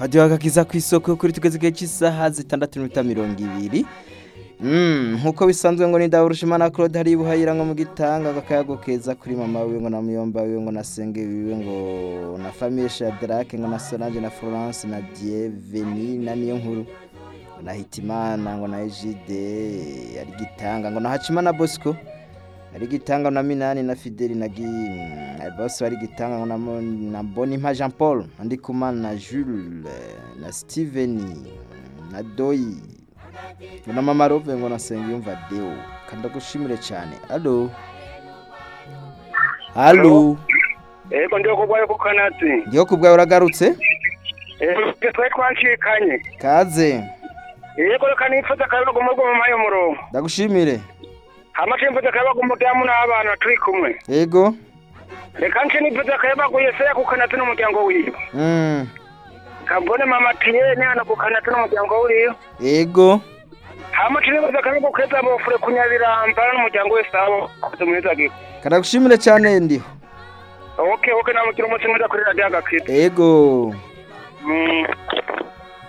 hadiyo agakiza ku isoko kuri tugeze igihe cy'isaha zitandatu n'iminota mirongo ibiri Mm, nkuko bisanzwe ngo ni Ndaburushimana Claude hari buhayira ngo mu gitanga akayago keza kuri mama wiwe ngo na muyomba wiwe ngo na senge wiwe ngo na famille Shadrack ngo na Solange na Florence na Dieveni na niyo nkuru ngo na Hitimana ngo na Egide ari gitanga ngo na Hacimana Bosco ari gitanga na Minani na Fideli na Gi mm, bose bari gitanga ngo na, Mo- na Bonimpa Jean Paul Ndikumana na Jules na Steven na Doi ngo na mama Rove ngo na Sengiyumva Deo kandagushimire cyane allo allo Ego ndio kugwayo ku kanatsi. ngiye kubwawe uragarutse Ego twari twancikanye. kaze Ego reka nifuza akayabaga umurwa mu mayo murongo. ndagushimire Hama cimfuza akayabaga umuryango n'abana turi kumwe. yego Reka nce nifuza akayabaga Yesaya ku kanatsi n'umuryango wiwe. mm. Kabone mama Tiyene hano ku kanatsi n'umuryango wiwe. yego Hama cine nifuza akayabaga keza bofure kunyabiramba n'umuryango wese abo kumwiza giko. kandagushimire cyane ndiho Okay, okay namukira umunsi mwiza kuri radio agakita. yego Mm.